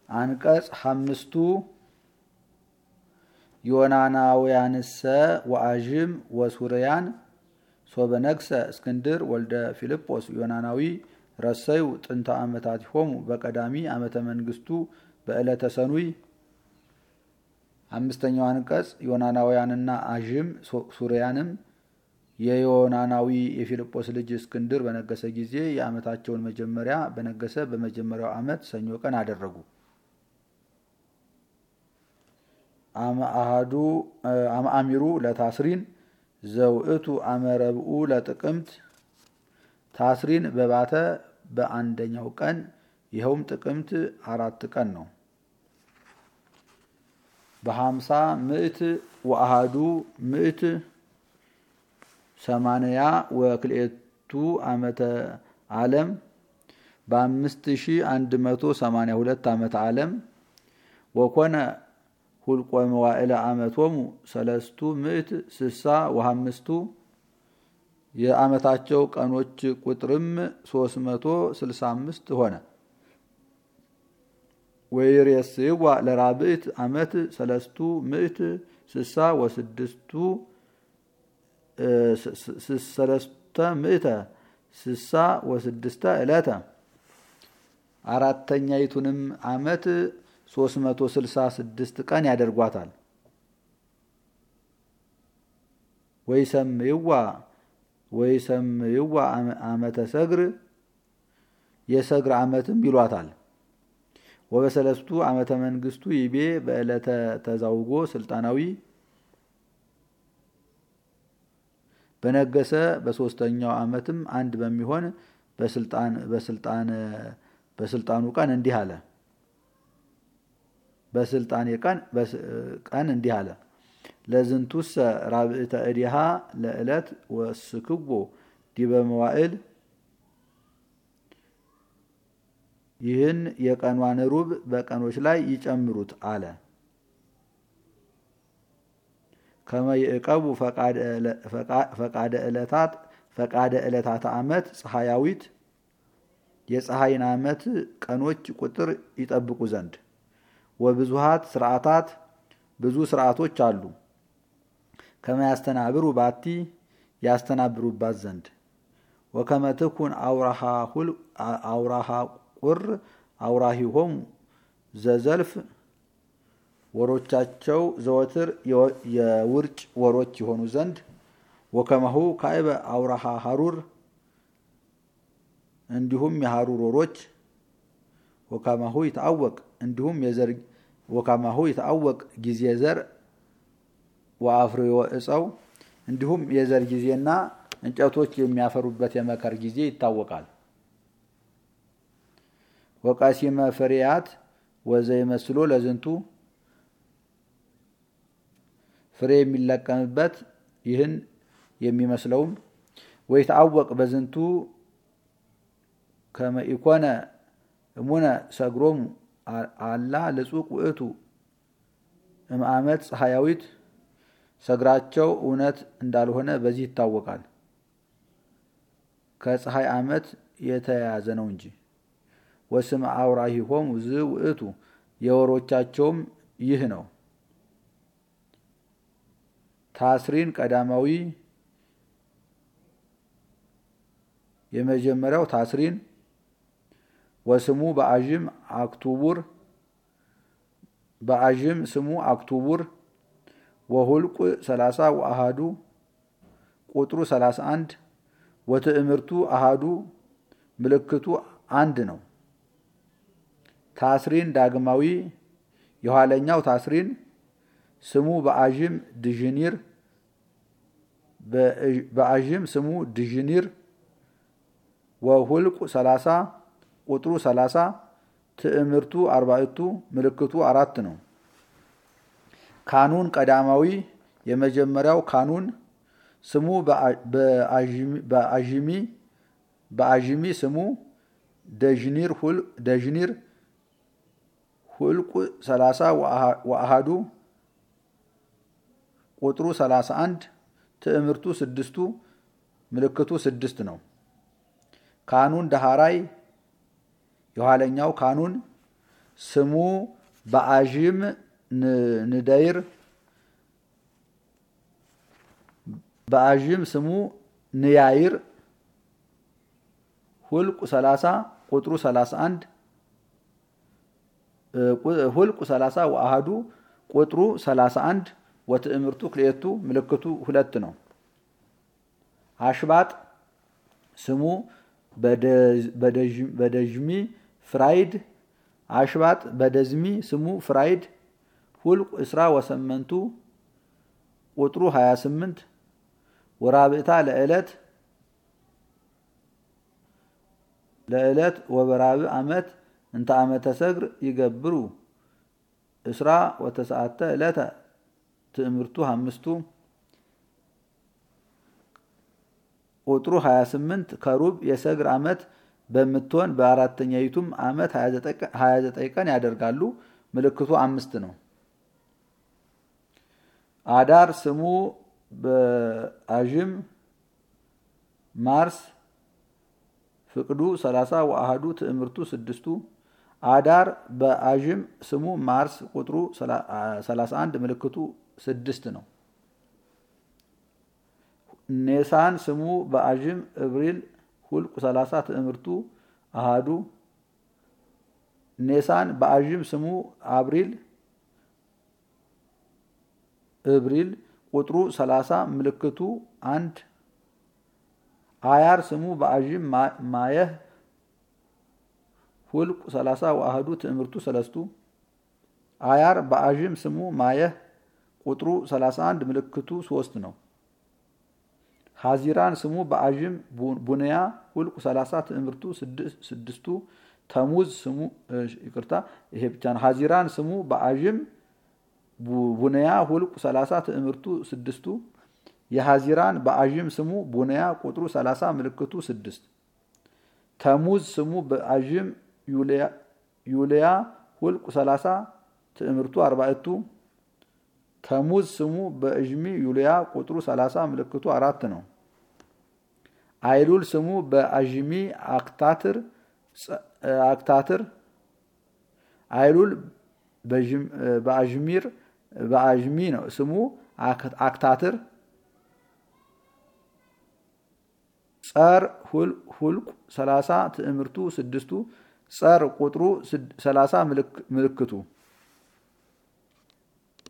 አንቀጽ ሐምስቱ ዮናናውያንሰ ወአዥም ወሱርያን ሶበነግሰ እስክንድር ወልደ ፊልጶስ ዮናናዊ ረሰዩ ጥንተ ዓመታቲሆሙ በቀዳሚ ዓመተ መንግስቱ በዕለተ ሰኑይ። አምስተኛው አንቀጽ ዮናናውያንና አዥም ሱርያንም የዮናናዊ የፊልጶስ ልጅ እስክንድር በነገሰ ጊዜ የዓመታቸውን መጀመሪያ በነገሰ በመጀመሪያው ዓመት ሰኞ ቀን አደረጉ። አህዱ አሚሩ ለታስሪን ዘውእቱ አመረብኡ ለጥቅምት ታስሪን በባተ በአንደኛው ቀን ይኸውም ጥቅምት አራት ቀን ነው። በሀምሳ ምዕት ወአሃዱ ምዕት ሰማንያ ወክልኤቱ ዓመተ ዓለም በአምስት ሺ አንድ መቶ ሰማንያ ሁለት ዓመተ ዓለም ወኮነ ሁልቆ መዋዕለ ዓመቶሙ ሰለስቱ ምዕት ስሳ ወሀምስቱ የዓመታቸው ቀኖች ቁጥርም ሶስት መቶ ስልሳ አምስት ሆነ። ወይሬስዋ ለራብዕት ዓመት ሰለስቱ ምዕት ስሳ ወስድስቱ ሰለስተ ምዕተ ስሳ ወስድስተ ዕለተ አራተኛይቱንም ዓመት 366 ቀን ያደርጓታል። ወይሰምይዋ ወይሰምይዋ ዓመተ ሰግር የሰግር ዓመትም ይሏታል። ወበሰለስቱ ዓመተ መንግስቱ ይቤ በዕለተ ተዛውጎ ስልጣናዊ በነገሰ በሶስተኛው ዓመትም አንድ በሚሆን በስልጣን በስልጣን በስልጣኑ ቀን እንዲህ አለ። በስልጣኔ ቀን ቀን እንዲህ አለ። ለዝንቱሰ ራብዕተ እዲሃ ለዕለት ወስክቦ ዲበ መዋዕል ይህን የቀኗን ሩብ በቀኖች ላይ ይጨምሩት አለ። ከመ ይዕቀቡ ፈቃደ ዕለታት ፈቃደ ዕለታተ ዓመት ፀሐያዊት የፀሐይን ዓመት ቀኖች ቁጥር ይጠብቁ ዘንድ ወብዙሃት ስርዓታት ብዙ ስርዓቶች አሉ። ከመ ያስተናብሩ ባቲ ያስተናብሩባት ዘንድ ወከመ ትኩን አውራሃ ቁር አውራሂሆሙ ዘዘልፍ ወሮቻቸው ዘወትር የውርጭ ወሮች የሆኑ ዘንድ ወከመሁ ካዕበ አውራሃ ሀሩር እንዲሁም የሀሩር ወሮች ወከማሁ ይታወቅ እንዲሁም የዘር ወከማሁ ይታወቅ ጊዜ ዘር ወአፍሬዮ እፀው እንዲሁም የዘር ጊዜና እንጨቶች የሚያፈሩበት የመከር ጊዜ ይታወቃል። ወቃሲመ ፍሬያት ወዘይመስሎ ለዝንቱ ፍሬ የሚለቀምበት ይህን የሚመስለውም ወይታወቅ በዝንቱ ከመ ኢኮነ እሙነ ሰግሮሙ አላ ልጹቅ ውእቱ እምአመት ፀሐያዊት ሰግራቸው እውነት እንዳልሆነ በዚህ ይታወቃል። ከፀሐይ ዓመት የተያያዘ ነው እንጂ። ወስም አውራሂሆሙ ዝ ውእቱ የወሮቻቸውም ይህ ነው። ታስሪን ቀዳማዊ የመጀመሪያው ታስሪን ወስሙ በአዥም አክቱቡር በአዥም ስሙ አክቱቡር ወሁልቁ 30 ወአሃዱ ቁጥሩ 31 ወትእምርቱ አሃዱ ምልክቱ አንድ ነው። ታስሪን ዳግማዊ የኋለኛው ታስሪን ስሙ በአዥም ድዥኒር በአዥም ስሙ ድዥኒር ወሁልቁ 30 ቁጥሩ 30 ትእምርቱ አርባዕቱ ምልክቱ አራት ነው። ካኑን ቀዳማዊ የመጀመሪያው ካኑን ስሙ በአዥሚ በአዥሚ ስሙ ደዥኒር ደዥኒር ሁልቁ 30 ወአሃዱ ቁጥሩ 31 ትእምርቱ ስድስቱ ምልክቱ ስድስት ነው። ካኑን ዳሃራይ የኋለኛው ካኑን ስሙ በአዥም ንደይር በአዥም ስሙ ንያይር ሁልቁ 30 ቁጥሩ 31 ሁልቁ 30 ወአሃዱ ቁጥሩ 31 ወትእምርቱ ክልኤቱ ምልክቱ ሁለት ነው። አሽባጥ ስሙ በደዥሚ ፍራይድ አሽባጥ በደዝሚ ስሙ ፍራይድ ሁልቁ እስራ ወሰመንቱ ቁጥሩ 28 ወራብእታ ለዕለት ለዕለት ወበራብ ዓመት እንተ ዓመተ ሰግር ይገብሩ እስራ ወተሰዓተ ዕለተ ትእምርቱ አምስቱ ቁጥሩ 28 ከሩብ የሰግር ዓመት በምትሆን በአራተኛይቱም ዓመት 29 ቀን ያደርጋሉ። ምልክቱ አምስት ነው። አዳር ስሙ በአዥም ማርስ ፍቅዱ 30 ወአሃዱ ትእምርቱ ስድስቱ አዳር በአዥም ስሙ ማርስ ቁጥሩ 31 ምልክቱ ስድስት ነው። ኔሳን ስሙ በአዥም እብሪል ሁልቁ 30 ትእምርቱ አሃዱ ኔሳን በአዥም ስሙ አብሪል እብሪል ቁጥሩ 30 ምልክቱ አንድ አያር ስሙ በአዥም ማየህ ሁልቁ 30 ወአሃዱ ትእምርቱ ሰለስቱ አያር በአዥም ስሙ ማየህ ቁጥሩ 31 ምልክቱ ሶስት ነው። ሀዚራን ስሙ በአዥም ቡንያ ሁልቁ 30 ትእምርቱ ስድስቱ ተሙዝ ስሙ ይቅርታ፣ ይሄ ብቻ ነው። ሀዚራን ስሙ በአዥም ቡንያ ሁልቁ 30 ትእምርቱ ስድስቱ የሀዚራን በአዥም ስሙ ቡንያ ቁጥሩ 30 ምልክቱ ስድስት ተሙዝ ስሙ በአዥም ዩልያ ሁልቁ 30 ትእምርቱ አርባዕቱ ተሙዝ ስሙ በእዥሚ ዩልያ ቁጥሩ 30 ምልክቱ አራት ነው። አይሉል ስሙ በአዥሚ አክታትር አክታትር አይሉል በአዥሚር በአዥሚ ነው ስሙ አክታትር ጸር ሁልቁ 30 ትእምርቱ ስድስቱ ጸር ቁጥሩ 30 ምልክቱ